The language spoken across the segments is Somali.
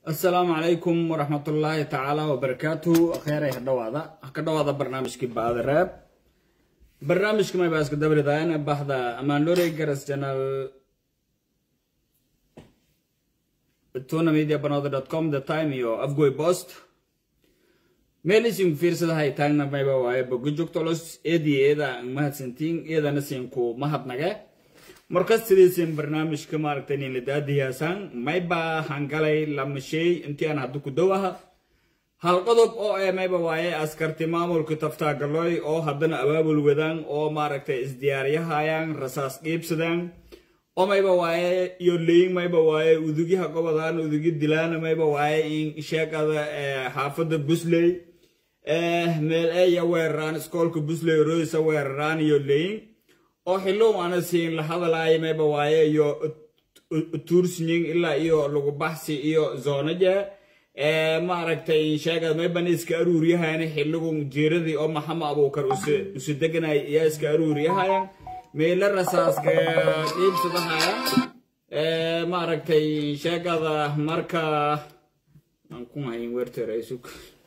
asalaamu calaykum waraxmatullaahi tacaala wabarakaatuhu akheeray hadhawaada ka dhawaada barnaamijkii baadareeb barnaamijka may baa iska dabridaayan baxda amaanlorey garas janal tuna media banooda com the time iyo afgoy post meel isinku fiirsadahay taagna mayba waaye bogo joogtolos eedii eeda mahadsantiin eedana siinku mahadnage markas sidaysin barnaamijka maaragtay nin ladaadiyaasaan mayba hangalay lamasheey intii aan hadda ku dowaha hal qodob oo ee mayba waaye askarti maamulka taftaagalooy oo haddana abaabul wadaan oo maaragtay isdiyaaryahayaan rasaas qiibsadaan oo mayba waaye iyo leyin mayba waaye udugyaha gobodaan udugyo dilaana mayba waaye in sheekada xaafada busley meel eya weeraraan iskoolka busley roysa weeraraan iyo leyin oo xillow ana siin la hadalaayo mayba waaye iyo tuursinying ilaa iyo lagu baxsi iyo zoonaje maaragtay sheegad mayban iska aruuriyahayana xilligu jiiradii oo maxama abuukar usu deganay iyaa iska aruuriyahayan meela rasaaska qiibsadahaya maaragtay sheegada marka aan ku hayn werteraysug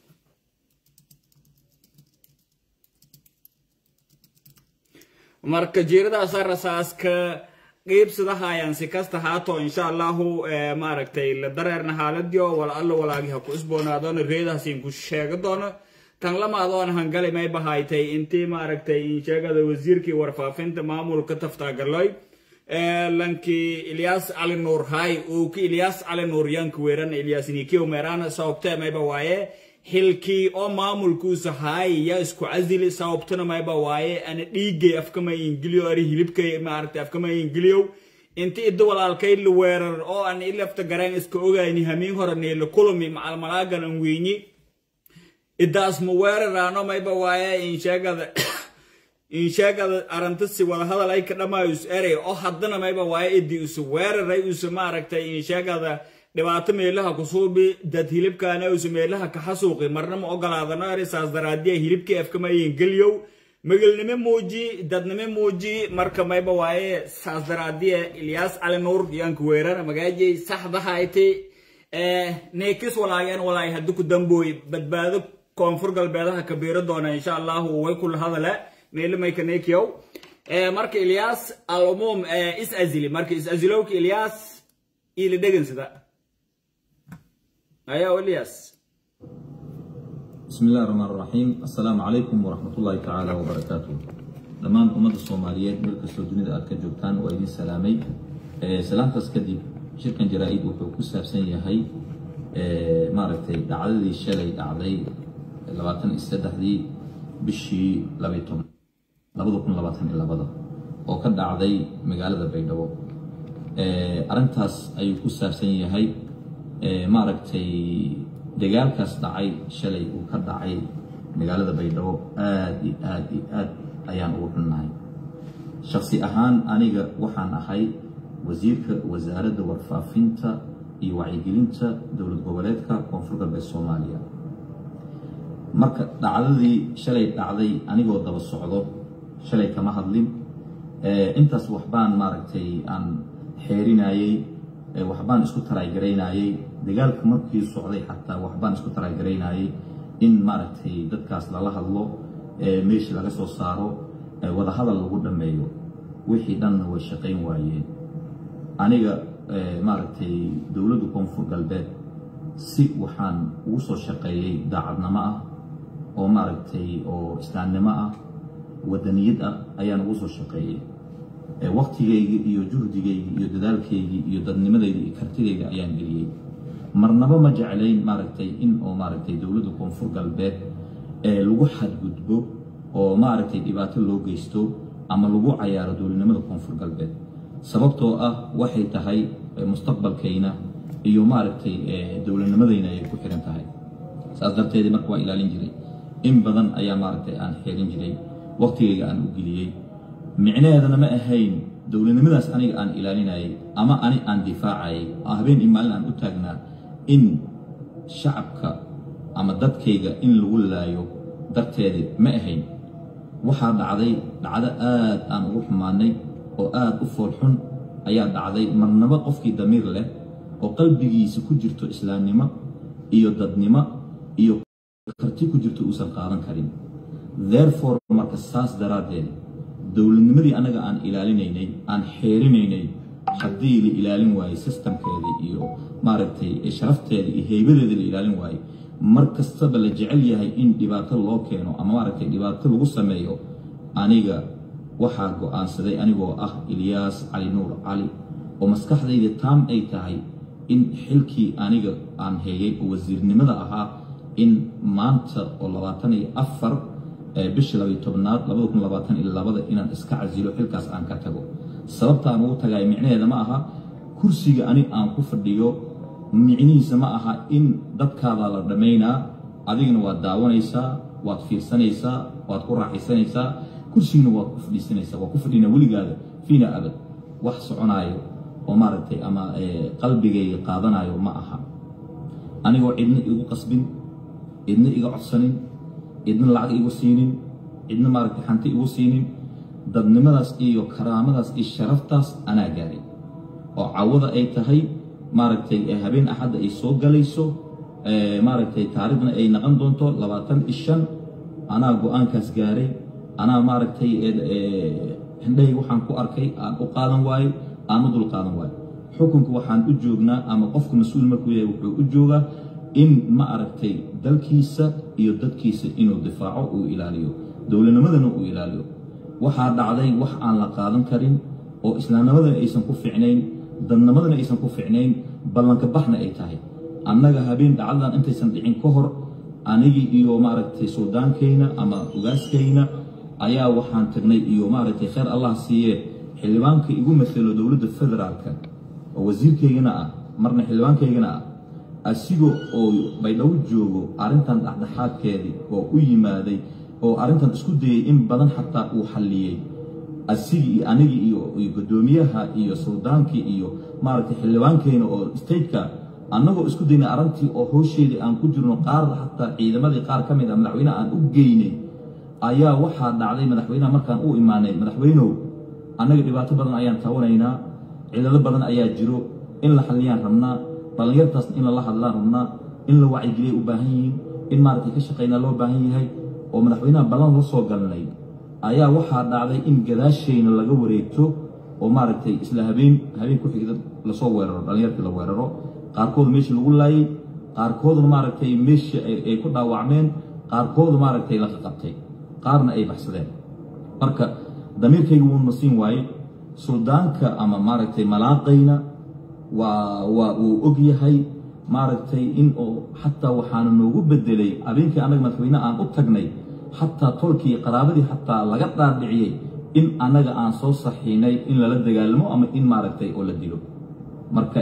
marka jiiradaasa rasaaska qiibsadahayaan si kasta haato insha allahu maaragtay la dareerna xaaladiyo wal allo walaagi ha ku isboonaadoona reedahasin ku sheega doono tan lamaadoona hangali may bahaytay intii maaragtay sheegada wasiirkii warfaafinta maamulka taftaagalooy lankii ilyaas cali nuur hay uu ki ilyaas cali nuur yanka weeran ilyaas nikiyo meerana sababtee mayba waaye xilkii oo maamulkuusa haay yaa isku casili sababtuna mayba waaye ana dhiigay afkama ingiliyo ari hilibkay maaragtay afkama ingiliyow inti idda walaalkay la weerar oo aan ilafta gareen iska ogayni hamiin hore neela kulumi macalmalaagan an weyni idaas ma weeraraano mayba waaye insheegada insheegada arantasi wadahadal ay ka dhamaayo is erey oo haddana mayba waaye idii isu weeraray isu maaragtay insheegada dhibaato meelaha kusuubi dad hilibkaana isu meelaha ka xasuuqi marna ma ogolaadano erisaas daraadiya hilibkii afkamayin geliyow magelnimo muuji dadnimo muuji marka mayba waaye saas daraadiya ilyaas cali nuur yaanka weerana magaajay saxdahayti neekis walaageen walaay haddi ku dambooy badbaado koonfur galbeedaha kabiiro doona insha allahu way kula hadale meelo mayka neekiyow marka ilyaas alumuum is azili marka is azilowka ilyaas ila dhegansada ayaa ilyaas بسم الله الرحمن الرحيم السلام عليكم ورحمة الله تعالى وبركاته dhammaan ummadda soomaaliyeed meel kastoo dunida aad ka joogtaan waa idin salaamay salaamtaas kadib shirkan jaraa-id wuxuu ku saabsan yahay maaragtay dhacdadii shalay dhacday labaatan iyo saddexdii bishii labaiy toban labada kun labaatan iyo labada oo ka dhacday magaalada baydhabo arrintaas ayuu ku saabsan yahay maaragtay dagaalkaas dhacay shalay uu ka dhacay magaalada baydhabo aad iyo aad iyo aad ayaan ugu xunnahay shaksi ahaan aniga waxaan ahay wasiirka wasaaradda warfaafinta iyo wacyigelinta dowlad goboleedka koonfur galbeed soomaaliya marka dhacdadii shalay dhacday anigoo daba socdo shalay kama hadlin intaas waxbaan maaragtay aan xeerinayey waxbaan isku taraygaraynayey dagaalka markii socday xataa waxbaan isku taraygaraynayey in maaragtay dadkaas lala hadlo meeshii laga soo saaro wadahadal lagu dhammeeyo wixii dhanna way shaqayn waayeen aniga maaragtay dowladda koonfur galbeed si waxaan ugu soo shaqeeyey daacadnimo ah oo maaragtay oo islaamnimo ah wadaniyad ah ayaan ugu soo shaqeeyey waktigaygi iyo juhdigaygi iyo dadaalkaygii iyo dadnimadayda iyo kartidayda ayaan geliyey marnaba ma jeclayn maaragtay in oo maaragtay dowladda koonfur galbeed lagu xadgudbo oo maaragtay dhibaato loo geysto ama lagu cayaaro dowladnimada koonfur galbeed sababtoo ah waxay tahay mustaqbalkayna iyo maaragtay dowladnimadayna ayay ku xiran tahay saas darteedii marka waa ilaalin jiray in badan ayaa maaragtay aan xeelin jiray waktigayga aan u geliyey micnaheedana ma ahayn dowladnimadaas aniga aan ilaalinayay ama ani aan difaacayay habeen iyo maalin aan u taagnaa in shacabka ama dadkayga in lagu laayo darteedi ma ahayn waxaa dhacday dhacdo aad aan ugu xumaanay oo aad u foolxun ayaa dhacday marnaba qofkii damiir leh oo qalbigiisa ku jirto islaamnimo iyo dadnimo iyo karti ku jirto uusan qaadan karin therefore marka saas daraaddeed dowladnimadii annaga aan ilaalinaynay aan xeerinaynay haddii la ilaalin waayo sistamkeedii iyo maaragtay sharafteeda iyo heybadeeda la ilaalin waayo mar kastaba la jecel yahay in dhibaato loo keeno ama maaragtay dhibaato lagu sameeyo aniga waxaa go-aansaday anigoo ah ilyaas cali nuur cali oo maskaxdayda taam ay tahay in xilkii aniga aan heeyay oo wasiirnimada ahaa in maanta oo labaatan iyo afar bishii labayo tobnaad labada kun labaatan iyo labada inaan iska casilo xilkaas aan ka tago sababta aan ugu tagay micnaheeda ma aha kursiga ani aan ku fadhiyo micnihiisa ma aha in dadkaada la dhammaynaa adigana waad daawanaysaa waad fiirsanaysaa waad ku raaxaysanaysaa kursigana waad ku fadhiisanaysaa waa ku fadhinaa weligaada fiina abad wax soconaayo oo maaragtay ama qalbigayga qaadanayo ma aha anigoo cidna igu qasbin cidna iga codsanin cidna lacag igu siinin cidna maaragtay xanti igu siinin dadnimadaas iyo karaamadaas iyo sharaftaas anaa gaaray oo cawada ay tahay maaragtay habeen axadda ay soo galayso maaragtay taarikhna ay naqon doonto labaatan iyo shan anaa go-aankaas gaaray anaa maaragtay hindhahay waxaan ku arkay aan u qaadan waayo aan u dul qaadan waayo xukunka waxaan u joognaa ama qofka mas-uul markuu yahay wuxuu u joogaa in ma aragtay dalkiisa iyo dadkiisa inuu difaaco uu ilaaliyo dowladnimadana uu ilaaliyo waxaa dhacday wax aan la qaadan karin oo islaamnimadana aysan ku ficnayn dadnimadana aysan ku ficnayn ballanka baxna ay tahay annaga habeen dhacdadan intaysan dhicin ka hor anigii iyo maaragtay suldaankayna ama ogaaskayna ayaa waxaan tagnay iyo maaragtay khayr allah siiye xildhibaanka igu masalo dowladda federaalka oo wasiirkaygana ah marna xildhibaankaygana ah asiga oo baydhabo joogo arrintan dhexdhexaadkeedii oo u yimaaday oo arrintan isku dayay in badan xataa uu xalliyey asigii iyo anigii iyo guddoomiyaha iyo suldaankii iyo maaragtay xildhibaankeyna oo stateka annagoo isku daynay arrintii oo howsheedii aan ku jirno qaar xataa ciidamadii qaar ka mid ah madaxweyneha aan u geynay ayaa waxaa dhacday madaxweynaha markaan u imaanay madaxweynow annaga dhibaato badan ayaan taawanaynaa cilalo badan ayaa jiro in la xalliyaan rabnaa dhallinyartaas in lala hadlaan rabnaa in la wacyigeliya u baahan yihiin in maaragtay ka shaqaynaa loo baahan yahay oo madaxweynaha ballan la soo galnay ayaa waxaa dhacday in gadaashayna laga wareegto oo maaragtay isla habeen habeen ku xigda lasoo weeraro dhallinyartii la weeraro qaarkooda meeshii lagu laayay qaarkooduna maaragtay meeshii ay ku dhaawacmeen qaarkoodu maaragtay la qaqabtay qaarna ay baxsadeen marka damiirkayga wuuna siin waaye suldaanka ama maaragtay malaaqayna waa waa uu og yahay maaragtay in oo xataa waxaana noogu bedelay habeenkii annaga madaxweyne aan u tagnay xataa tolkii qaraabadii xataa laga dhaadhiciyey in annaga aan soo saxiinay in lala dagaalamo ama in maaragtay oo la dilo marka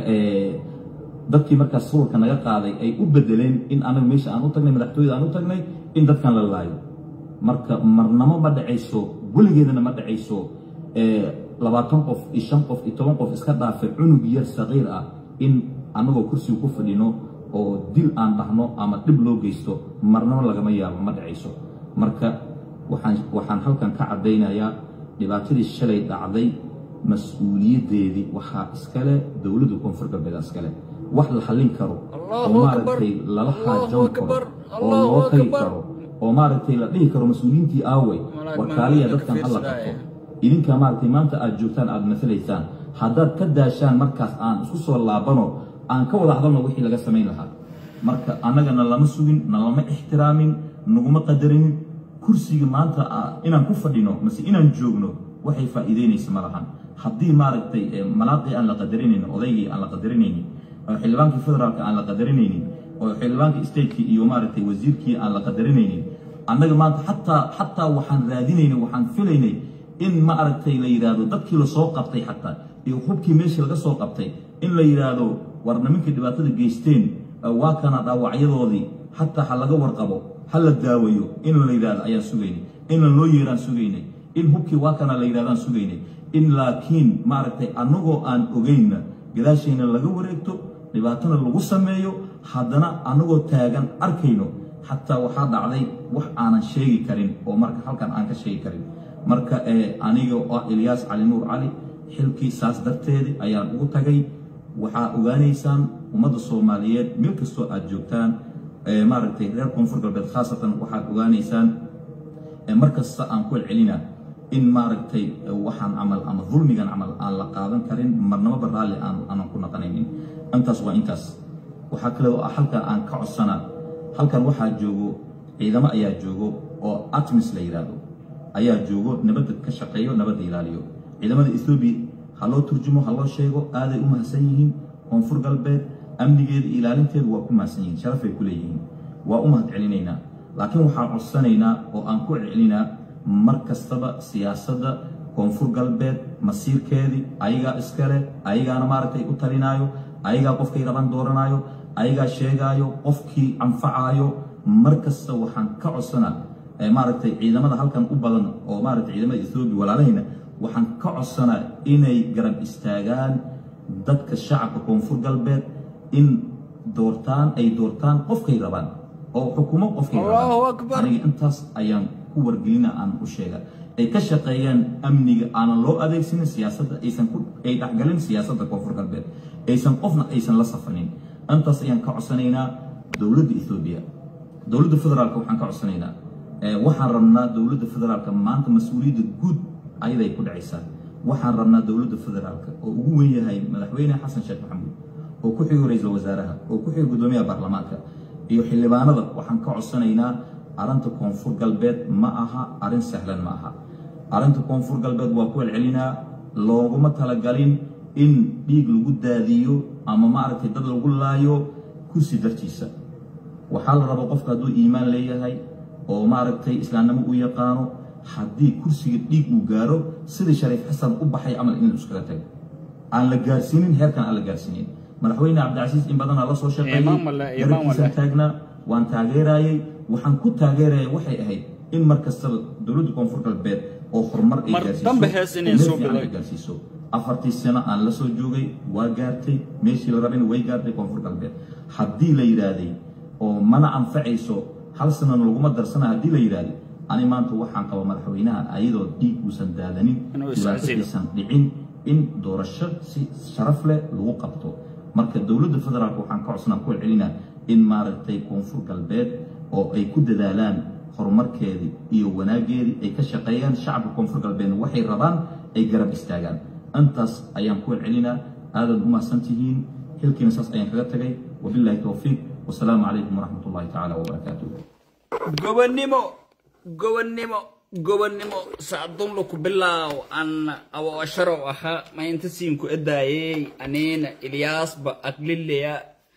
dadkii markaas sawirka naga qaaday ay u bedeleen in annaga meesha aan u tagnay madaxtooyada aan u tagnay in dadkan la laayo marka marnamo ma dhacayso weligeedana ma dhacayso labaatan qof iyo shan qof iyo toban qof iska dhaafay cunug yar saqiir ah in annagoo kursiga ku fadhino oo dil aan dhahno ama dhib loo geysto marnamo lagama yaabo ma dhacayso marka waxaan waxaan halkan ka caddaynayaa dhibaatadii shalay dhacday mas-uuliyaddeedii waxaa iskale dowladda koonfur galbeed iskale wax la xallin karo oo maaragtay lala xaajoon karo oo loo tagi karo oo maaragtay la dhihi karo mas-uuliyiintii aawey warkaaliya dadkan hala qabto idinka maaragtay maanta aad joogtaan aad masalaysaan haddaad ka daashaan markaas aan isku soo laabano aan ka wada hadalno wixii laga samayn lahaa marka annagana lama sugin nalama ixtiraamin naguma qadarinin kursiga maanta inaan ku fadhino mase inaan joogno waxay faa'iideynaysa ma lahan haddii maaragtay malaaqii aan la qadarinaynin odaygii aan la qadarinaynin oo xildhibaankii federaalka aan la qadarinaynin oo xildhibaankii stateki iyo maaragtay wasiirkii aan la qadarinaynin annaga maanta xataa xataa waxaan raadinaynay waxaan filaynay in ma aragtay la yidhaahdo dadkii lasoo qabtay xataa iyo hubkii meeshii laga soo qabtay in la yidhaahdo war nimankii dhibaatada geysteen waa kana dhaawacyadoodii xataa ha laga warqabo ha la daawayo in la yidhahdo ayaan sugaynay in loo yeeraan sugaynay in hubkii waa kana la yidhahdaan sugaynay in laakiin maaragtay annagoo aan ogeynna gadaashayna laga wareegto dhibaatana lagu sameeyo haddana annagoo taagan arkayno xataa waxaa dhacday wax aanan sheegi karin oo marka halkan aan ka sheegi karin marka aniga oo ah ilyaas cali nuur cali xilkii saas darteedi ayaan ugu tagay waxaa ogaanaysaan ummadda soomaaliyeed meel kastoo aad joogtaan maaragtay reer koonfur galbeed khaasatan waxaad ogaanaysaan mar kasta aan ku celcelina in maaragtay waxaan camal ama dulmigan camal aan la qaadan karin marnamaba raalli aanan ku naqanaynin intaas waa intaas waxaa kale oo halkaa aan ka codsanaa halkan waxaa joogo ciidamo ayaa joogo oo atmis la yidhaahdo ayaa joogo nabadda ka shaqeeyo nabadda ilaaliyo ciidamada ethoobiya ha loo turjumo ha loo sheego aaday u mahadsan yihiin koonfur galbeed amnigeeda iyo ilaalinteedu waa ku mahadsan yihiin sharafay ku leeyihiin waa u mahad celinaynaa laakiin waxaan codsanaynaa oo aan ku celcelinaa mar kastaba siyaasadda koonfur galbeed masiirkeedii ayagaa iskale ayagaana maaragtay u talinaayo ayagaa qofkay raban dooranaayo ayagaa sheegaayo qofkii anfacaayo mar kasta waxaan ka codsanaa maaragtay ciidamada halkan u badan oo maaragtay ciidamada ethoobiya walaalahayna waxaan ka codsanaa inay garab istaagaan dadka shacabka koonfur galbeed in doortaan ay doortaan qofkay rabaan oo xukumo qofkay rabaan aniga intaas ayaan ku wargelina aan u sheega ay ka shaqeeyaan amniga aanan loo adeegsanin siyaasadda aysan ay dhexgalin siyaasadda koonfur galbeed aysan qofna aysan la safanin intaas ayaan ka codsanaynaa dowladda ethoobiya dowladda federaalka waxaan ka codsanaynaa waxaan rabnaa dowladda federaalka maanta mas-uuliyadda guud ayaday ku dhacaysaa waxaan rabnaa dowladda federaalka oo ugu weyn yahay madaxweyne xasan sheekh maxamuud oo ku xigo ra-iisul wasaaraha oo ku xigo guddoomiyaha baarlamaanka iyo xildhibaanada waxaan ka codsanaynaa arrinta koonfur galbeed ma aha arrin sahlan ma aha arrinta koonfur galbeed waa ku celcelinaa looguma talagalin in dhiig lagu daadiyo ama maaragtay dad lagu laayo kursi dartiisa waxaa la rabaa qofka hadduu iimaan leeyahay oo maaragtay islaamnimo u yaqaano haddii kursiga dhiig uu gaaro sidii shariif xasan u baxay camal inuu iskaga tago aan la gaarsiinin heerkan aan la gaarsiinin madaxweyne cabdicasiis in badanaa la soo shaqeeyey garabkiisan taagnaa waan taageerayay waxaan ku taageeraya waxay ahayd in mar kastaba dowladda koonfur galbeed oo horumar ay gaarsiiso afartii sano aan la soo joogay waa gaartay meeshii la rabin way gaartay koonfur galbeed haddii la yidhaahday oo mana anfacayso hal sanana laguma darsana haddii la yidhaahday ani maanta waxaan qaba madaxweynaha ayadoo dhiig uusan daadanin dhibaatadiisan dhicin in doorasho si sharaf leh lagu qabto marka dowladda federaalk waxaan ka codsanaa ku celcelinaa in maaragtay koonfur galbeed oo ay ku dadaalaan horumarkeedii iyo wanaageedii ay ka shaqeeyaan shacabka koonfur galbeedna waxay rabaan ay garab istaagaan intaas ayaan ku celcelinaa aadaad u mahadsan tihiin xilkiina saas ayaan kaga tagay wabillahi towfiiq wasalaamu calaykum waraxmat ullahi tacaala wabarakaatuh gobonnimo gobonnimo gobonnimo sacdunla ku bilaaw an awoosharow aha maynta siinku edaayey aniina ilyaasba aglileya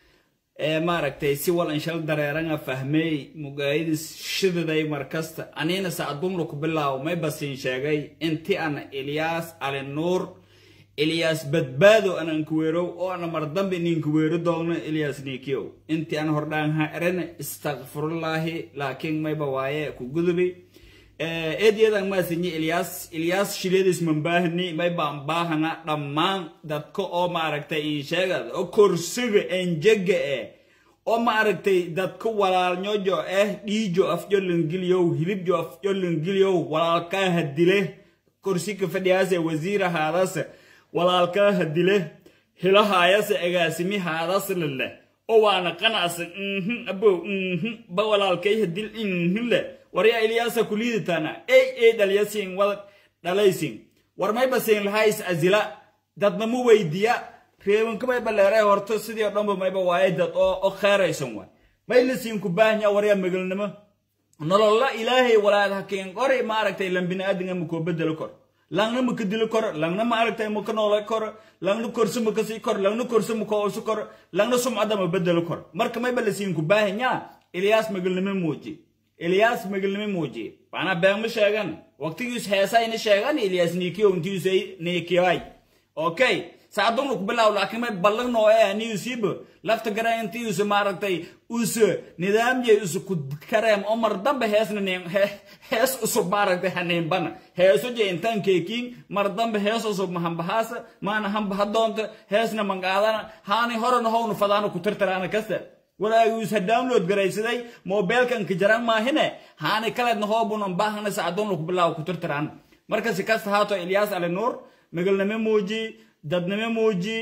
ee maaragtay si walan shal dareeranga fahmey mugaayadis shididay markasta aniina sacdunla ku bilaaw may basiin sheegay inti ana ilyaas ali nuur ilyaas badbaado anan kuweerow oo ana mardambe nin kuweero doogno ilyaas nikiyow inti an hordhaan ha erene istakfirullaahi laakiin mayba waaye ku gudubi eedyadan maasinyi ilyaas ilyaas shileedis mambaahni may baan baahana dhammaan dadka oo maaragtay insheegad oo korsiga enjega eh oo maaragtay dadka walaalnyojo eh dhiijo afjolangiliyow hilibjo afjolangiliyow walaalkaa hadile korsiga fadhiyaase wasiira haadase walaalkaa hadile hilahaayase agaasimi haadasle leh oo waana qanacsa mhm abow mhm ba walaalkay hadil mhm leh waryaa ilyaasa kuliidataana ey ey dhalyasiin wada dhalaysin war mayba siin lahays azila dadna mu weydiya reebanka mayba leeray horto sidii o dhanba mayba waaye dad oo oo kheeraysan waay may lasiin ku baahanya waryaa magalnimo nololla ilaahay walaad hakiin qori maaragtay lan biniaadinga makoo bedelo kor langna maka dilo kor langna maaragtay maka noolay kor langna korso maka sii kor langna korso maka osu kor langna sumcada ma bedelo kor marka mayba lasiin ku baahanya ilyaas magalnimo muuji ilyaas magalnimo muujiye macnaa beegma sheegan waqtigiis heesayna sheegan ilyaas nikiyo intiisa nikiyay okay saacadun ku bilaaw laakiin may ballan noo ee aniyusiba lafta gara intiisa maaragtay usa nidaamye usa ku kareem oo mar dambe heesna nin hees usub maaragtay haniinbana heeso je intaan keekiin mar dambe hees usub mahambahaasa maana hambaha doonta heesna mangaadana haani horena howna fadaana ku tirtiraana kasta walaagiisa download garaysaday mobilkan ka jaran maahine haani kaleedna hoobunan baahana sacadun ku bilaaw ku tirtiraan marka si kasta haato ilyaas ali nuur magalnimo muuji dadnimo muuji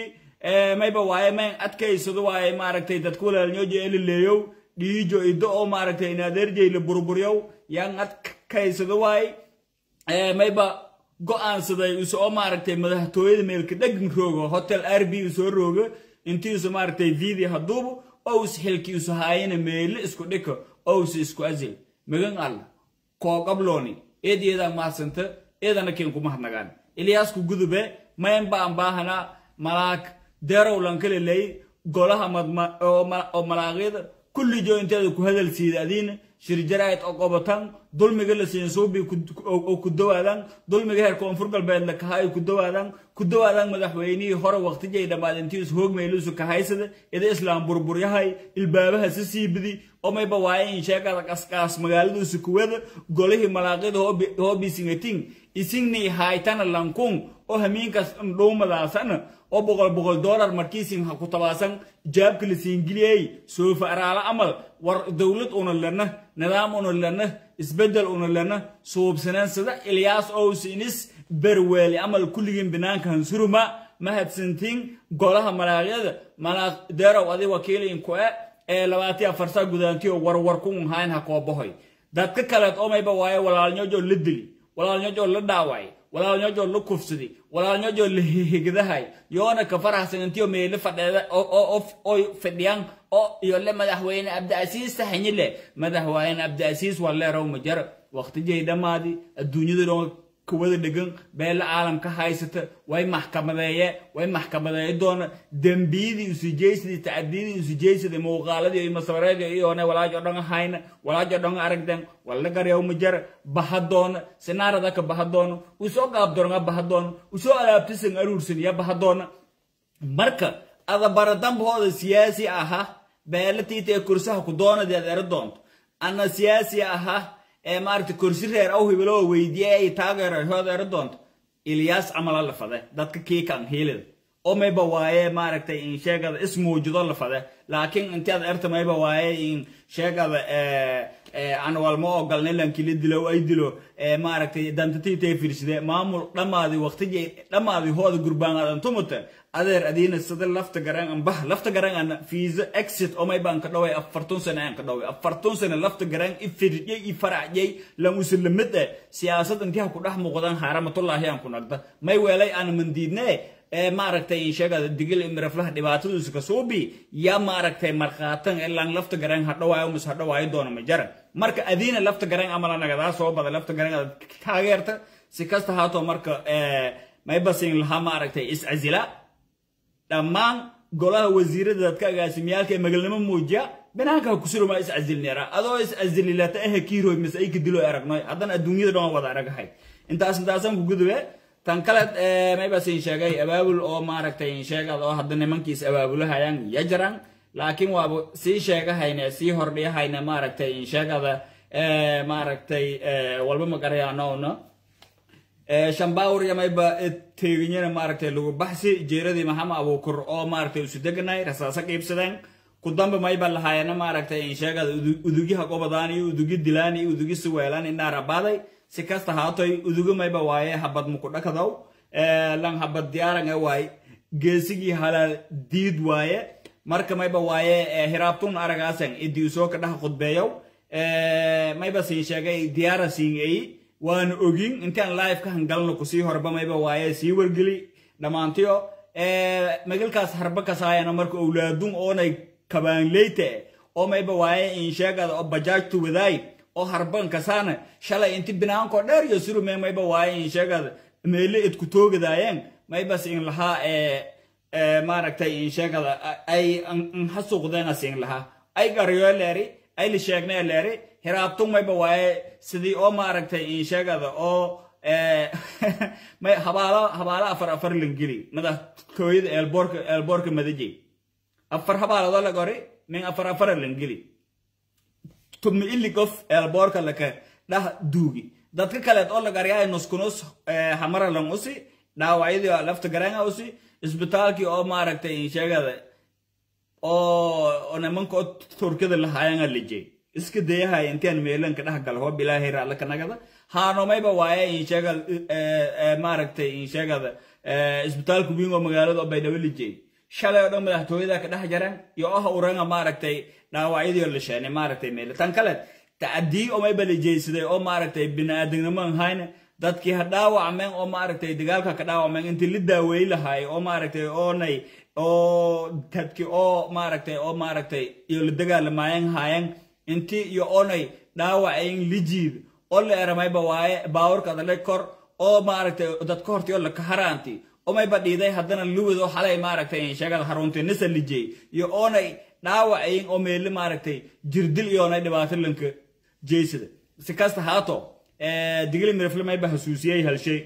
mayba waaye mayn adkaysado waaye maaragtay dadka walaalnyojo elileeyow dhiijo ido oo maaragtay inaadeerjay la burburyow yan adkaysado waaye mayba go-aansaday use oo maaragtay madaxtooyada meelka dhegin roogo hotel r b usoo roogo intiisu maaragtay vidi haduubu ous xilki isu haayana meele isku dhiko ous isku azil magan alla kooqablooni eed iyadaa mahadsanta eedana keen kuma hadnagaan ilyaasku gudube mayn baan baahanaa malaag deerow lankaleley golaha oo malaaqyada kullijo inteeda ku hadal siida adiina shirjaraayad oo qobatan dulmiga la siin suubi oo ku dawaadaan dulmiga heer koonfur galbeed la kahaa ay ku dawaadaan ku dawaadaan madaxweynihii hore waqtijay dhammaad intiis hoogmaylusu kahaysada ida islaam burburyahay ilbaabaha si siibidi oo mayba waaye in sheegada qasqaas magaaladuusu kuwada golihii malaaqyada hoobisingating isingnii haaytana lankung oo hamiinkaas dhuumadaasana oo boqol boqol dollar markiisin ha ku tabaasan jaabka la siingiliyey soofa araala amal war dowlad una lana nidaam una lana isbedel una lana suubsanaan sida ilyaas owsinis berweeli amal kulligiin binaankan suruma mahadsantiin golaha malaaqyada malaaq deerow adi wakiilin ku-e ee labaatiya farsaa gudaantiyo warwar kun hayn ha koobahoy dadka kaleed omayba waaye walaalnyojo la dili walaalnyojo la dhaaway walaalnyojo la kufsadi walaalnyojo la higdahay yoona ka faraxsan intiyo meele fadheeda oy fadhiyaan oo iyo le madaxweyne abdiasiis taxanyile madaxweyne abdiasiis waa leerow majar waqtijay dhammaadi adduunyada dhan kuwada dhegan beela caalamka haysata way maxkamadeeye way maxkamadeeye doona dembiyadii usujeysadii tacadiyadii usujeysadii muuqaaladii iyo masabareedii iyoone walaajo dhan hayna walaajo dhan aragden walla garyaw majar baha doona sinaarada ka baha doona usoo gaabdoronga baha doona usoo alaabtisan aruursan ya baha doona marka adabaradambahooda siyaasi aha beela tiita ee kursaha ku doonadii ad ero doonto ana siyaasi aha ee maaragtay kursi reer aw hibiloo weydiye ay taageero hood ero doonto ilyaas camala la fade dadka kiikan hiilida oo mayba waaye maaragtay in sheegada ismuujido la fade laakiin intaad erta mayba waaye in sheegada aan walma ogolnay lankila dilo ay dilo maaragtay dantatiitay firside maamul dhammaadi waqtijay dhammaadi hooda gurbaan tumata adeer adiina sida lafta garan an bah lafta garan an fiisa exit oo may baan ka dhaway afartun sano aan ka dhaway afartun sano lafta garan i firjay i faracjay lan usulamid eh siyaasad intii ha ku dhex muuqdaan xaaramatullaahi aan ku nagda may weelay aan mandiidne ee maaragtay sheegada digil imraflaha dhibaatadiisu ka suubi yaa maaragtay markhaatan ee lan lafta garan ha dhawaayo mus ha dhawaayo doona ma jaran marka adiina lafta garan amala nagadaa soo bada lafta garan aad taageerta si kasta haatoo marka may basin lahaa maaragtay is-casila dhammaan golaha wasiirada dadka agaasimiyaalka ee magalnimo muujiya binaanka kusuruma is-casilneera adoo is-casililata ehe kiiroy mise ay kadilo aragnoy haddana adduunyada dhan wada aragahay intaas intaasan ku gudube tan kale maybasin sheegay abaabul oo maaragtay sheegad oo hadda nimankiis abaabulahayaan ya jiraan laakiin waaba sii sheegahayne sii hordhiyahayne maaragtay sheegada maaragtay walba magarayaanoona shambaawr yamayba teeginyana maaragtay lagu baxsi jeeradii maxamed abuukur oo maaragtay isu deganay rasaaso qiibsadeen ku damba mayba lahaayana maaragtay sheegada udugyaha qobadaan iyo udugi dilaan iyo udugi siweelaan indhaar abaaday si kasta haatoy udugo mayba waaye habad mukudhakadow lan habad diyaaran e waaye geesigii halaal diid waaye marka mayba waaye hiraabtun aragaasan idii usoo ka dhaha khudbeeyow mayba siin sheegay diyaara siin eyi waana ogin intaan live ka hangalno kusii horba mayba waaye sii wargeli dhammaantiyo magalkaas harba kasaayana marka owlaadun oonay kabaanleyte oo mayba waaye in sheegada oo bajaajtu wadaay oo harban kasaana shalay inti binaanko dheer iyo surume mayba waaye in sheegada meele idku toogadaayeen maybas in lahaa maaragtay in sheegada ay hasuuqdeena siin lahaa ay garyo leeri ay la sheegnay leeri hiraabtun mayba waaye sidii oo maaragtay in sheegada oo habaalo habaalo afar afar langeli madaxtooyada eelboorka eelboorka madajey afar habaaladoo la gori min afar afara langeli tumi ili qof eelboorka laka dhah duugi dadka kaleed oo la garyaay nuskunus hamara lang usi dhaawacyadii lafta garanga usi isbitaalkii oo maaragtay in sheegada oo nimanka oo turkida lahaayanga lijey iska dayahay intaan meelanka dhex gala hoob ilaahay raalla ka nagada haanomayba waaye in sheegada maaragtay in sheegada isbitaalka wiin oo magaalada oo baydhabo lijey shalay oo dhan madaxtooyada ka dhex jaran iyo oh uranga maaragtay dhaawacyadii la sheenay maaragtay meel tan kale tacadii oo may balajeysaday oo maaragtay bini'aadamnimo aan hayne dadkii ha dhaawacmeen oo maaragtay dagaalka ka dhaawacmeen intii la daaweey lahaay oo maaragtay oonay oo dadkii oo maaragtay oo maaragtay iyo la dagaalamaayeen haayeen intii iyo oonay dhaawacayn lijiid oo la eramayba waaye baawarka adale kor oo maaragtay dadka hortii oo la kaharaanti oo mayba dhiiday haddana luwid oo xalay maaragtay sheegada haruntii nisa lijey iyo oonay dhaawacayn oo meeli maaragtay jirdil iyo oonay dhibaato lanka jeysada si kasta haato digli mirafle mayba hasuusiyey halshay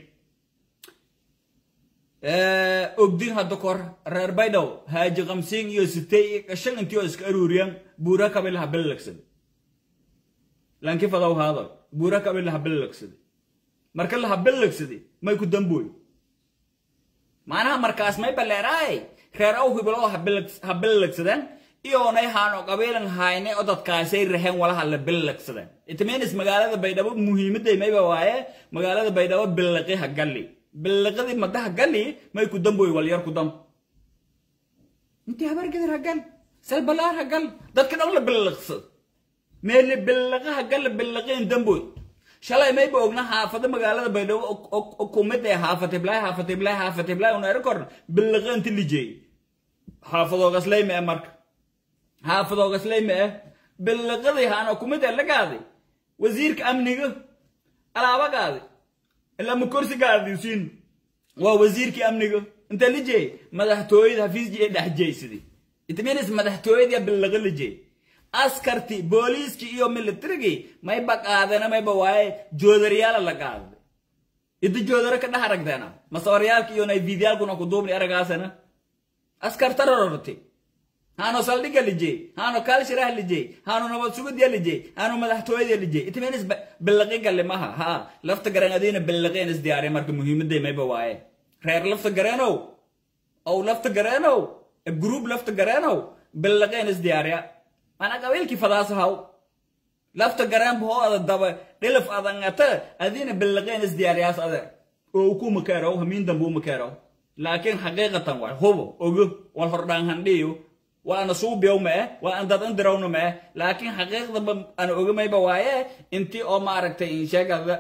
ogdin hadda kor reer baydhow haaji kamsiin iyo sitey iyo qashan intii oo iska aruuriyan buura kabilaha bellagsaday lanki fadaw haadal buura kabilaha bellagsaday marka laha bellagsaday may ku dambooy macnaha markaas may baleeraay reer aw hibilo ha bellagsadeen iyoonay haano qabiilan hayne oo dadkaasay raheen walaha la bellagsadeen itmeenis magaalada baydhabo muhiimaday mayba waaye magaalada baydhabo billaqi ha galli billaqadii madaha galli may ku damboy walyar ku dam intii habargedir ha gal salbalaar ha gal dadka dhan la billaqsad meeli billaqa ha gal billaqeen damboy shalay mayba ogna haafada magaalada baydhabo oo kumid ee haafatiblay haafatiblay haafatiblay una eri korna billaqeenti lijeey xaafadoogaslay mee marka xaafadoogaslay mee billaqadii haana kumid ee la gaaday wasiirka amniga alaaba gaaday ilaa ma korsi gaadisiin waa wasiirkii amniga inta lijeey madaxtooyada hafiisjii dhex jeysadi itminis madaxtooyadii billaqa lijeey askarti booliiskii iyo militarigii mayba qaadena mayba waaye joodaryaala la qaaday idi joodaro ka dhex aragteena masawaryaalka iyo nayfiidyaalkuna ku duubni aragaasana askartarororti haano saldhiga lijey haano kaalshiraha lijey haano nabad sugudya lijey haano madaxtooyada lijey itminis billaqi galle maha ha lafta garan adiina billaqeen is diyaariya marka muhiimaday mayba waaye reer lafta gareenow ow lafta gareenow gruub lafta gareenow billaqeen is diyaariya mana qabiilkii fadaas haw lafta gareen boo ada daba dhilif adangata adiina billaqeen is diyaariyaas ade oo ku makeerow hamiin dambuu makeerow laakiin xaqiiqatan waay hubo ogo wal hordhaan handhiyo waa ana suubiyow ma eh waa an dad indirawna ma eh laakiin xaqiiqdaba ana ogamayba waaye intii oo maaragtay insheegada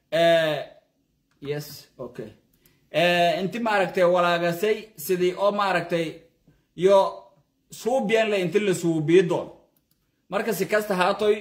yes okay inti maaragtay walaagasay sidii oo maaragtay yo suubiyan le inti la suubiyo doon marka si kasta haatoy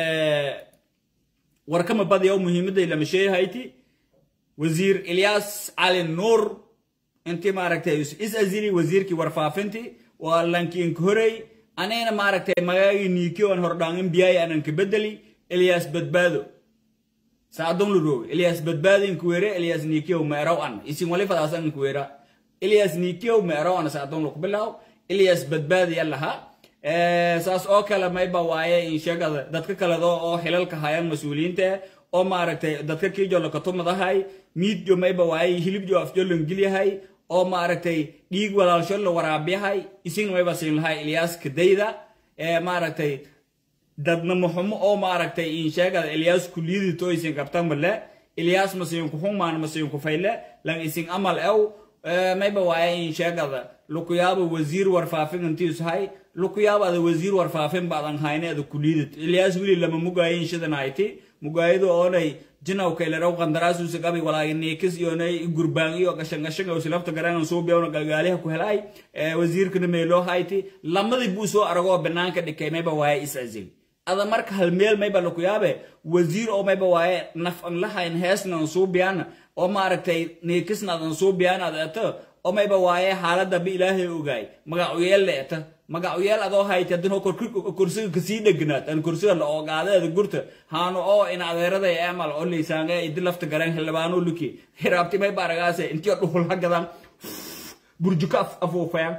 warkama badiyaw muhiimaday lama sheehayti wasiir ilyaas cali nuur intii maaragtay is azili wasiirkii warfaafintii waa lankiinka horey anina maaragtay magaagii niiki oon hordhaangin biyaay anan ka bedeli ilyaas badbaado saadon lurooge ilyaas badbaado inkuwere ilyaas niikiyow meeraw an isin wali fadaasan inkuwera ilyaas niikiyow meeraw an saadon luk bilaw ilyaas badbaado yalaha saas oo kale mayba waaye insheegada dadka kaleda oo xilalka hayaan mas-uuliyiinta oo maaragtay dadka kiijo lakatumadahay miidjo mayba waaye hilibjo afjo langilyahay oo maaragtay dhiig walaalsho la waraabiyahay isigna mayba siin lahay ilyaas kadayda maaragtay dadnamo xumo oo maaragtay insheegada ilyaas kuliyadito isin qabtan male ilyaas masiinku xumaan masiinku fayle lan isin amal ew mayba waaye insheegada lukuyaaba wasiir warfaafin intiisuhay lukuyaabada wasiir warfaafin baadan hayneeda kuliyadit ilyaas wili lama mugaayin shidanayti mugaayadu oonay jinawkayleraw qandaraasuusa qabi walaagi niikis iyonay gurbaan iyo gashangashan silafta garangan suubiyawna galgaaliha ku helay wasiirkana meeloo hayti lamadii buu soo aragoo banaanka dhikay mayba waaye is azil ada marka hal meel mayba lakuyaabe wasiir oo mayba waaye naf an lahayn heesnan suubiyana oo maaragtay niikisna adan suubiyaan ad eto oo mayba waaye xaaladda ba ilaahay ogaay magacuyeel la eta magacuyeel adoo hayti haddana kursiga kasii dhegnaad an kursiga la oogaadeeda gurta haano oo in adeeraday emal oo laysaange idi lafta garan xildhibaano luki hiraabti mayba aragaase intiyo dhuhul hagadan burjuka afuufayaan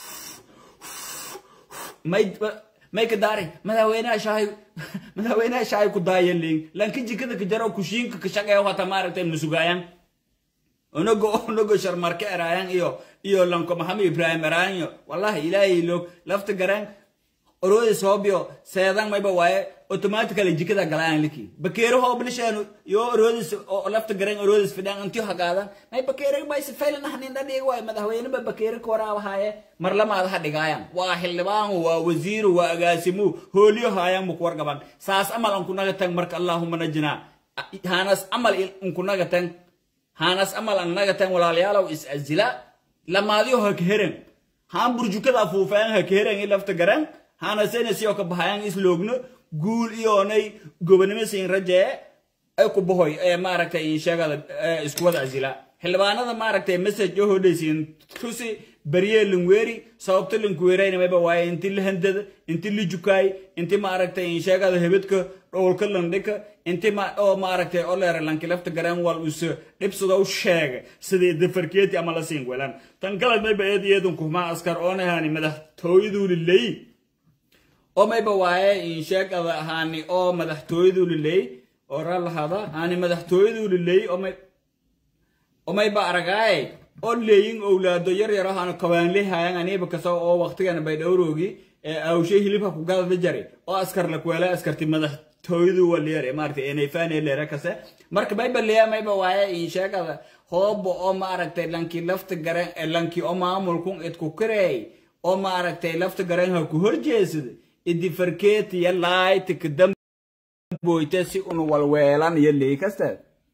may may ka daari madaxweynaha shaahay madaxweynaha shaahay ku daayaleyn lanka jikada ka jaro kushiinka ka shaqeeyo hata maaragtay masugaayaan onogo onogo sharmarke eraayan iyo iyo lanko maxamed ibrahim eraayan iyo wallahi ilaahay log lafta garaan oroodi soobyo seedan mayba waaye automatically jikada galaan liki bakeero hoo bilishaan yo oroodis oo lafta garan oroodis fidhan intii hagaadan may bakeero bay si faylan ahnin dhadhig waay madaxweyne ba bakeero ka waraab haaye mar lamaad ha dhigaayan waa xildhibaan waa wasiiru waa agaasimu hooliyo haayan muk wargaban saas amal an kunaga tag marka allahuma najina hanas amal in kunaga tag hanas amal an naga tag walaalayaalow is azila lamaadiyo ha kaheren haan burjukada afuufeen ha kaheren i lafta garan hana senasi oo ka bahayaan isloogno guul iyoonay gobonimo siin rajee ay ku bahoy ee maaragtay sheegada isku wada azila xildhibaanada maaragtay message oo hodhaysiin tusi baryee linweeri sababta linkuweerayna mayba waaye inti la handada inti la jukaay inti maaragtay sheegada hebedka dhowlka landhika inti oo maaragtay oo leera lanki lafta garan wal us dhibsada u sheega sidii dafarkeeti ama la siin welan tan kale mayba eed iyadun kuhmaa askar oonahani madaxtooyadu lilay oo mayba waaye insheegada haani oo madaxtooyadu liley oo ralahada haani madaxtooyadu liley oo mayba aragaaye oo leeyin owlaado yar yar ahana kabaanle hayan aniba kasa oo waqtigana bay dhowroogi awshe hilibka ku gadada jari oo askar la kuwela askarti madaxtooyadu waliyar maaragtay enayfane leera kase marka mayba leeya mayba waaye insheegada hoobo oo maaragtay lanki lafta garan lanki oo maamulkun idku kareey oo maaragtay lafta garan ha ku horjeesada idi farkeeti ya laayta kadamboyte si unu walweelan iyo leey kasta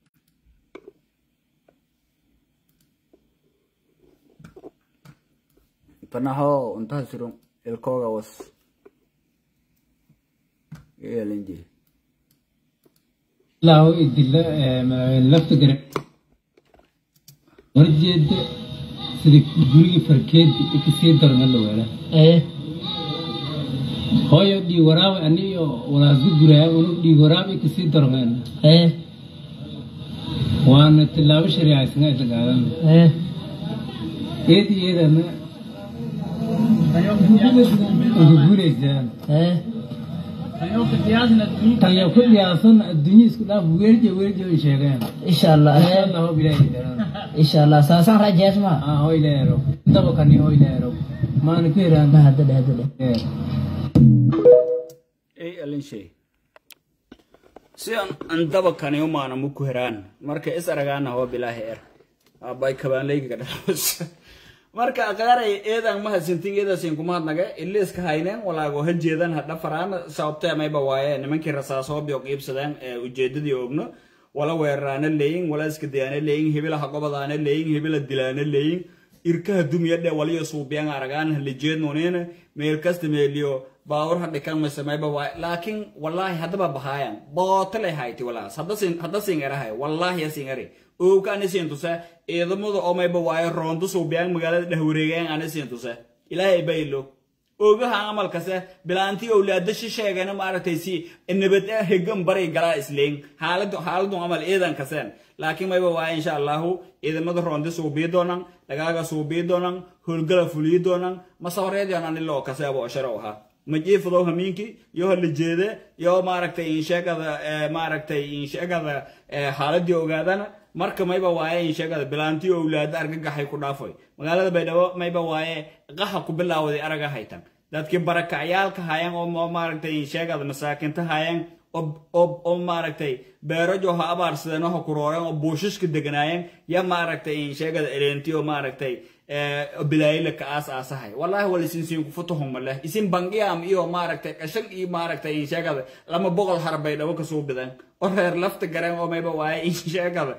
panaho untaha surun ilkooga was yeelanji ilaahu idila lafta gare horjeeda sida gurigii farkeedi ikasii darma la weela hooyo dhiig waraab aniyo walaasku guraya unu dhiig waraab ikasii darmeen waana tilaabo shariicaysan isla qaadan eedi eedana ugu guuraysaan tanya ku dhiyaasan adduunyo isku dhaaf weerje weerje ay sheegeen insha allah insha allah hob ilaahi daran insha allah saasaan rajees ma ah hoy leero daba kani hoy leero maana ku hiraan ma hadda hadda ay alinshay si an andaba kani umaana muku heraan marka is aragaana hoo bilaahi er abay kabaanleygiga dhalas marka aqaaray eedan mahadsantin eedaasin kumahadnaga iliiska hayneen walaago ha jeedan ha dhafaraan sababtee mayba waaye nimankii rasaasoobiyo qiibsadeen ee ujeedadii ogno wala weeraraana leeyin wala iska dayaana leeyin hebila ha gobadaana leeyin hebila dilaana leeyin irkaha dumiyadhe waliyo suubiyan aragaan halijeednunina meel kasta meeliyo baawur ha dhikan mise mayba waaye laakiin wallaahi haddaba bahaayan bootale hayti walaas hadda sin erahay wallaahi yasin eri owka ani siin tuse ciidamada oo mayba waaye roonto suubiyaan magaalada dhehwareegayan ani siin tuse ilaahay baylo ogaha amalkase bilaantii owlaada shisheegana maaragtay si nabad hegan baray galaa isleyn xaaladu xaaladun amal ciidan kaseen laakiin mayba waaye insha allahu ciidamada roonti suubii doonan dhagaaga suubii doonan howlgala fulii doonan masahoreedyan aniloo kaseebo sharo ahaa majiifadow hamiinki yo hala jeede yo maaragtay insheegada maaragtay insheegada xaaladii ogaadana marka mayba waaye insheegada bilaantii owlaada argagaxay ku dhaafoy magaalada baydhabo mayba waaye qaxa ku bilaawday araga haytan dadkii barakacyaalka hayan oo maaragtay insheegada masaakinta hayan oo maaragtay beerajo ha abaarsadeen oo ha kurooreen oo buushishka deganaayeen ya maaragtay insheegada eleenti oo maaragtay bilaayila ka aas aasahay wallahi wala isin siin ku futuhum maleh isin bangiyaam iyo maaragtay qashan iyo maaragtay insheegada lama boqol har baydhabo kasoo bidan oo reer lafta gareen oo mayba waaye insheegada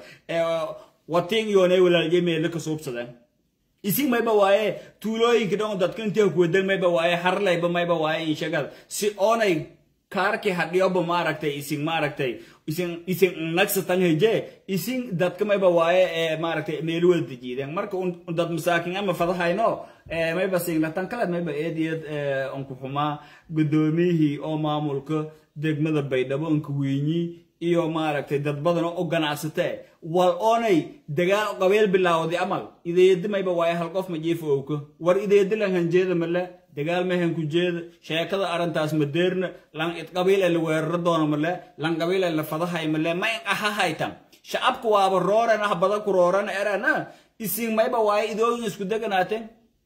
watiin yoonay walaalye meelo ka suubsadeen isin mayba waaye tuulooyinka dhan dadka intii kuwadan mayba waaye harlayba mayba waaye insheegada si oonay kaarkii hadhiyoba maaragtay isin maaragtay isin isin nagsatan heje isin dadka mayba waaye ee maaragtay meel wada dejiideen marka dad masaakin ama fadahayno mayba singlatan kale mayba eediyad onku xumaa gudoomiyihii oo maamulka degmada baydhabo onka weynyi iyo maaragtay dad badan oo ganacsatee wal oonay dagaal qabeel bilaawday amal ideedi mayba waaye hal qof ma jiifo owka war ideedi lan hanjeeda male dagaal mehan ku jeeda sheekada arrintaas ma deerna lan id qabiil ee la weeraro doono male lan qabiil ee la fadahay male ma in aha haytan shacabka waaba rooran ah bada ku rooran erana isin mayba waaye idooyin isku deganaateen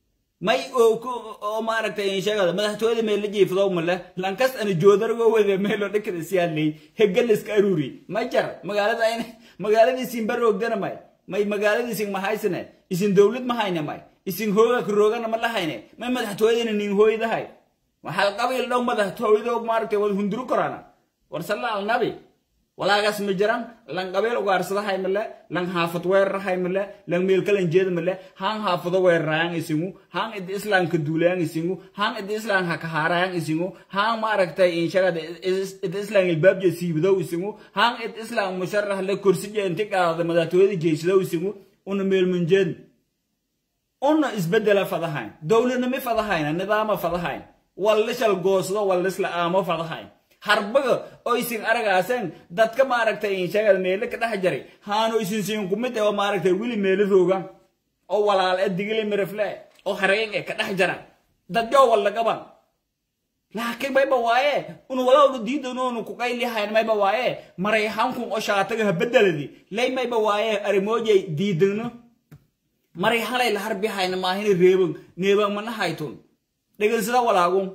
may oo ku- oo maaragtay sheegada madaxtooyada meel la jiifado male lankas ana joodargo wada meelo dhakada siyaalay hegaliska aruri ma jar magaalada ayna magaaladii isin baroogdana may may magaaladii isin mahaysane isin dowlad ma hayne may isin hooga ku roogana ma lahayne may madaxtooyadana nin hooyadahay waxaa qabiil dhow madaxtooyado maaragtay wada hunduru korana war salla al nabi walaagaas ma jiran lan qabeel ugaarsadahay male lan haafad weerarahay male lan meelkalan jeeda male haan haafado weerarayaan isingu haan idi islaamka duulayaan isingu haan idi islaamka kahaarayaan isingu haan maaragtay inshagada idi islaam ilbaabje siibidow isingu haan id islaam musharah le korsije inti qaada madaxtooyada jeysidow isingu una meelmunjeed una isbedela fadahayn dowladnimo fadahayna nidaama fadahayn wallishal goosdo wallisla aamo fadahayn harbaga oo isin aragaaseen dadka maaragtay insheegada meelo ka dhex jaray haano isin siin kumid oo maaragtay wili meelo roogan oo walaal e digili mirifle oo hareen e ka dhex jara dadyo walla qaban laakiin mayba waaye unu walawna diidanoonu ku qaylihayn mayba waaye marayhankun oo shaataga habedeladi lay mayba waaye arimoojay diidano marayhanay la harbihayna maahina reeban neeban mana haytun dhegansada walaagun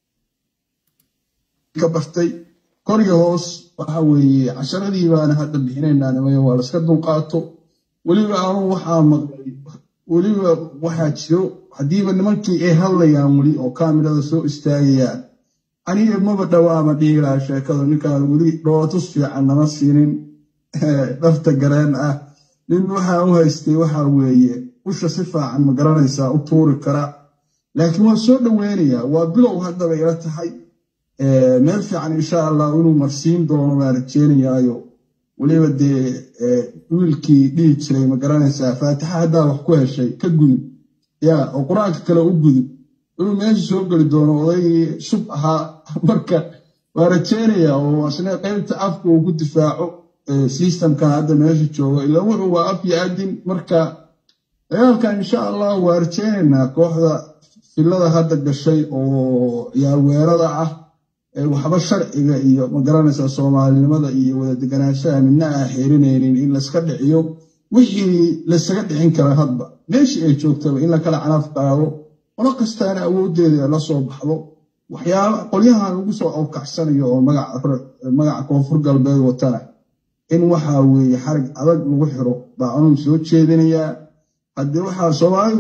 ka bartay koriga hoos waxa weeye casharadii baana hadda bixinaynaa nimayo waa laska dulqaato weliba anu waxaa maqlay weliba waxaa jiro haddiiba nimankii ay hadlayaan weli oo kaamirada soo istaagayaan aniga maba dhawaama dhihi lahaa sheekadu ninkaan weli dhootus fiican nama siinin dhafta gareen ah nin waxaa u haystay waxa weeye usha si fiican ma garanaysaa u tuuri kara laakiin waa soo dhoweynayaa waa bilow haddaba ila tahay meel fiican insha allah inuu marsiin doono baan rajeynayaayo weliba dee wiilkii dhihi jiray ma garanaysaa faatixa haddaa wax ku heshay ka gudub ya oo qur-aanka kale u gudub inuu meesha soo geli doono odaygii shub ahaa marka waa rajeynayaa oo asna qaybta afka uu ku difaaco systemkan hadda meesha joogo ilaa wuxuu waa af iyo adin marka dagaalkan insha allah waa rajeynaynaa kooxda filada hadda gashay oo yaalweerada ah waxba sharciga iyo magaranaysaa soomaalinimada iyo wada deganaanshaha midna aan xeerinaynin in layska dhiciyo wixii laysaga dhicin kara hadba meeshii ay joogtaba in la kala canaaf qaado qolo kastaana awooddeeda la soo baxdo waxyaaba qolyahan lagu soo awkacsanayo oo magaca koonfur galbeed watana in waxa weeye xarig adag lagu xiro baa anuu soo jeedinayaa haddii waxaa soomaalidu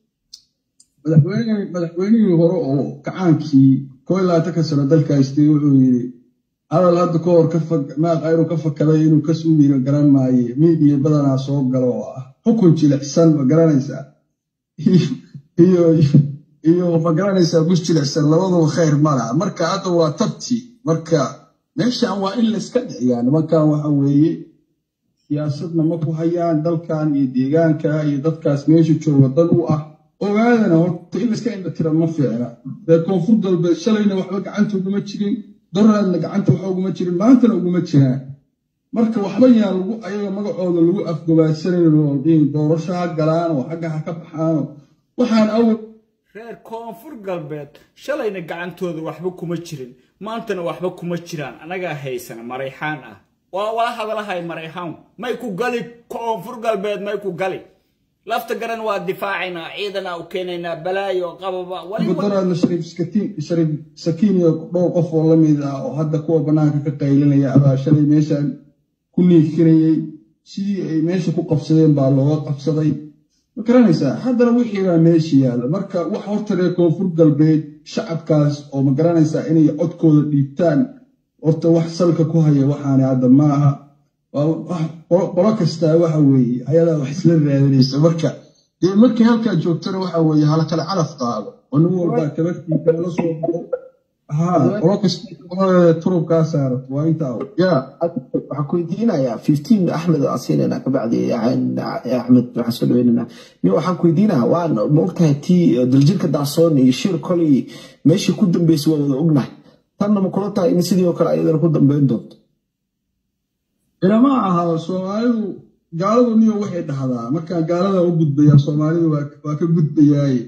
madaxweynihii hore oo kacaankii koo iyo labaatanka sano dalka haystay wuxuu yidhi hadal hadda ka hor maaqa inuu ka fakaday inuu ka suugiino garan maaye miidiya badanaa soo galo oo ah xukun jilicsan ma garanaysaa iyo iyo ma garanaysaa gus jilicsan labaduba khayr ma laha marka hadda waa tabti marka meeshan waa in layska dhiciyaa nimankan waxa weeye siyaasadna ma ku hayaan dalkan iyo deegaanka iyo dadkaas meesha jooga dad u ah ogaadana horta in layska indhatira ma fiicna dee koonfur galbeed shalayna waxba gacanta uguma jirin doraadna gacanta waxa uguma jirin maantana uguma jiraan marka waxba yaan lagu ayaga magacooda lagu afgobaadsanan oo doorasho ha galaan oo xagga ha ka baxaano waxaan awal reer koonfur galbeed shalayna gacantooda waxba kuma jirin maantana waxba kuma jiraan anagaa haysana marayxaan ah waa wala hadalahay marayxaan may ku gali koonfur galbeed may ku gali lafta garan waa difaacaynaa ciidana u keenaynaa balaayo qababa doraadna shariif sakiin iyo dhowr qof oo la mid ah oo hadda kuwa bannaanka ka qaylinaya abaa shalay meeshan ku niifinayey sidii ay meesha ku qabsadeen baa looga qabsaday ma garanaysaa haddana wixii baa meesha yaalla marka wax horta reer koonfur galbeed shacabkaas oo ma garanaysaa inay codkooda dhiibtaan horta wax salka ku haya waxaani hadda ma aha qolo kastaa waxa weeye ayadaa wax isla raadinaysa marka dee markii halkaa joogtana waxa weeye hala kale calaf qaado oo nin walbaa tabartiisa la soo baxo ha qolo kasta turubkaa saarato waa intaa ya waxaan ku weydiinayaa fifteen axmed oo asiinayna kabacdi axmed waxaan soo dhaweynayna nin waxaan ku weydiinayaa waan ma ogtahay tii daljirka daasoon iyo shir koley meeshii ku dambeysay waa wada ognahay tanna ma kula tahay in sidii oo kale ayadana ku dambeyn doonto ilama aha soomaalidu gaaladu niyo waxay dhahdaa markaan gaalada u gudbayaa soomaalidu waa ka gudbayaaye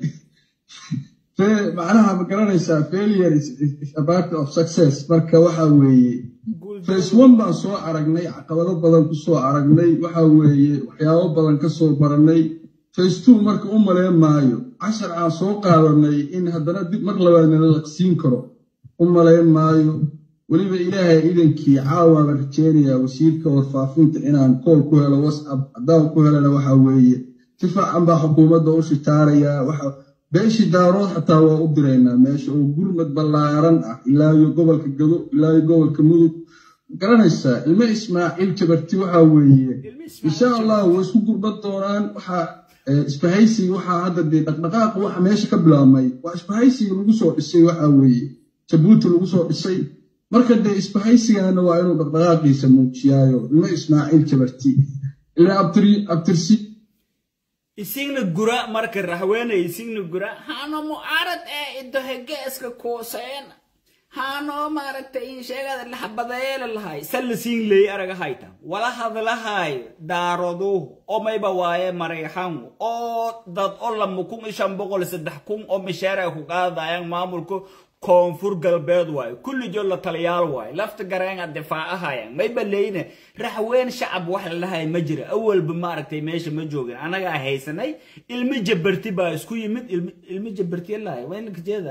macnaha ma garanaysaa failure is a part of success marka waxa weeye face one baan soo aragnay caqabado badan ku soo aragnay waxa weeye waxyaabo badan ka soo baranay facetuu marka u maleen maayo cashar aan soo qaadanay in haddana dib mar labaad nala laqsiin karo u malayn maayo weliba ilaahay idankii caawaaba rajeynayaa wasiirka warfaafinta inaan kool ku helo whatsapp haddaan ku helana waxa weeye si fiican baa xukuumadda u shitaarayaa waxa beeshii daarood xataa waa u diraynaa meesha oo gurmad ballaaran ah ilaa iyo gobolka gado ilaa iyo gobolka mudug garanaysaa ilmo ismaaciil jabarti waxa weeye insha allah way isku gurban doonaan waxa isbahaysiga waxaa hadda dee dhaqdhaqaaqa waxa meesha ka bilaabmay waa isbahaysiga lagu soo dhisay waxa weeye jabuuti lagu soo dhisay marka dee isbahaysigana waa inuu dhaqdhaqaaqiisa muujiyaayo ilmo ismaaciil jabarti ilaa abtirsi isigna gura marka rahweenay isigna gura hano mucaarad ee idohegeeska kuuseen hano maaragtay in sheegada laxbadeele lahay sallasiin leey araga hayta wala hadlahay daarodu omayba waaye marayxan oo dad o lama kun iyo shan boqol saddex kun oo mishaar ay ku qaadayaan maamulka koonfur galbeed waayo kullijo la taliyaal waayo lafta gareenga difaacahayaan mayba leyne raxween shacab wax lalahay ma jira awalba maaragtay meesha ma joogin anagaa haysanay ilmi jabarti baa isku yimid ilmi jabarti lahay waynaka jeeda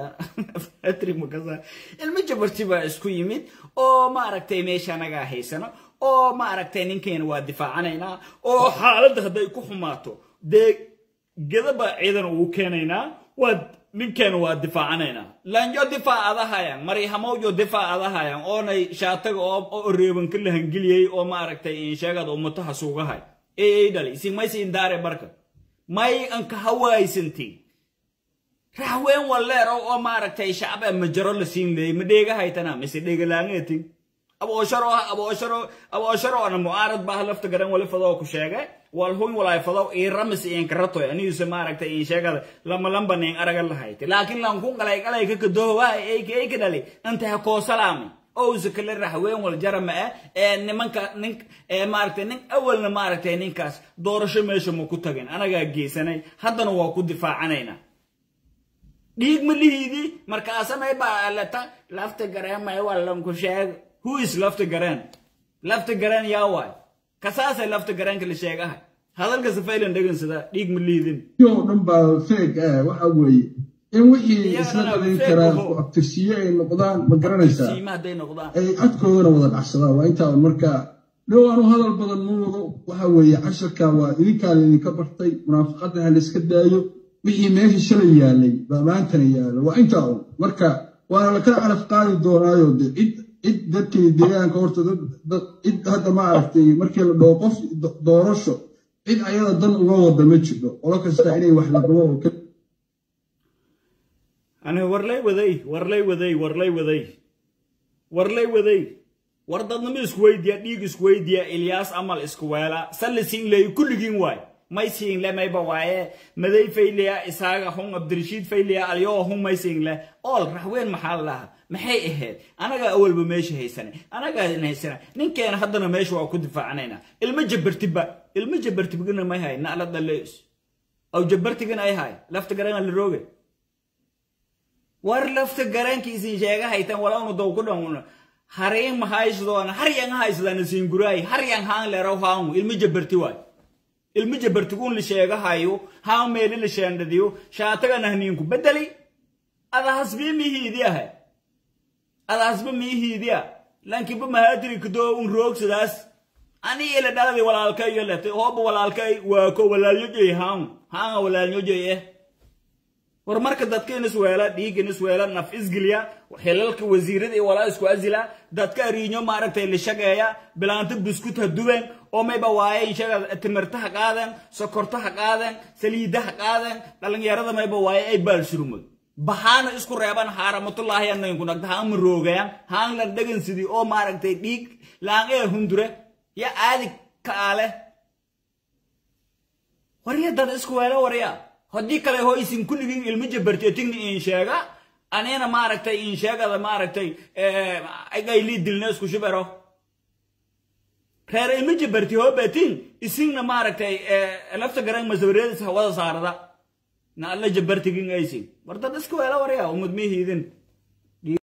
ilmi jabarti baa isku yimid oo maaragtay meesha anagaa haysano oo maaragtay ninkeena waa difaacanaynaa oo xaaladda hadday ku xumaato dee gedaba ciidan ugu keenaynaa waa ninkeena waa difaacanaynaa lanjo difaacadahayan maryahamowjo difaacadahayan oonay shaataga oo reebanka la hangeliyey oo maaragtay insheegada ummataha suugahay ee dhali isin maysin daare barka may anka hawaysantiin raxween walleero oo maaragtay shacba majaro la siin leeyay ma dheegahaytana mise dheegalaangeetin aboosharo aboosharo aboosharo ana mucaarad baa lafta garan wali fadoo ku sheegay wal hun walay fadaw ii ramis iin karato aniisa maaragtay in sheegada lama lamba nin araga lahayd laakiin lan kun qalay qalay ka kadoo waa ay ay ka dhali anta ha ko salaami oo zakale raxween wal jarama ee nimanka nin ee maaragtay nin awalna maaragtay ninkaas doorasho meesha ma ku tagin anaga geesanay haddana waa ku difaacanayna dhiig ma lihiidi markaasamay baa lata lafta gareemay wallan ku sheeg who is lafta gareen lafta gareen yaa waay kasaasay lafta gareenka la sheegahay hadalka safaylan dhegansada dhiig ma liidin oo dhan baa feeg ah waxa weeye in wixii isla dhadin karaa ku abtirsiyo ay noqdaan ma garanaysaa siima hadday noqdaan ay codkoodana wada dhacsadaan waa intaa un marka dhowaanu hadal badan ma wado waxa weeye casharka waa idinkaa laydinka bartay munaafaqadda ha layska daayo wixii meesha shalay yaalay baa maantana yaalo waa intaa un marka waana lakala calaf qaadi doonaayo de cid cid dadkii deegaanka horta dad cid hadda ma aragtay markii la dhaho qof doorasho cid ayada dan uga wada ma jirto qolo kasta inay wax la qabo oo ani warlay waday warlay waday warlay waday warlay waday war dadnimo isku weydiya dhiig isku weydiya ilyaas amal isku weela salli siin leeyo kulligiin waay may siinle mayba waaye maday fayliya isaaga hun abdirashiid fayliya alyoo hun may siinle ool raxween maxaa laha maxay ahayd anagaa awalba meesha haysana anagaa haysana ninkeena haddana meesha waa ku difaacanayna ilmo jabartiba ilmo jabartibgana may hay nacla dhaleys aw jabartigana ay hay lafta garana la rooge war lafta garanki isin sheega haytan walawna dow ku dhan hareen mahaysdoona haryan haysdana singuraay haryan haan leraw haangu ilmo jabarti waay ilmo jabartiguun la sheegahayo haa meeli la sheendhadiyo shaatagana haniinku bedeli ada hasbii mihiidiyaha ada hasba miihiidiya lankiba mahaatiri kadoo un roogsadaas ani ila dhaladi walaalkay iyo lete hooba walaalkay waako walaalnyojoy haan haanga walaalnyojoy eh war marka dadka in isweela dhiig in isweela naf isgeliya xilalka wasiirada iyo walaa isku asila dadka ariinyo maaragtay la shageeya bilaanta buskut ha duben oo mayba waaye inshaga timirta ha qaadan sokorta ha qaadan saliida ha qaadan dhalinyarada mayba waaye ay baalshurmod bahaana isku reeban haaramatullaahi anaynku nagda haan maroogayan haan la dhagan sidii oo maaragtay dhiig laan ee hundure ya aadi kaale warya dad isku weela warya haddii kale ho isin kulligiin ilmo jabarteetigna in sheega anina maaragtay in sheegada maaragtay agaylii dilna isku shibero reer ilmo jabarti hoo batin isinna maaragtay lafta garan masabareedis hawada saarada na alla jabartigin aysin war dad iska weela warya umad mihiidin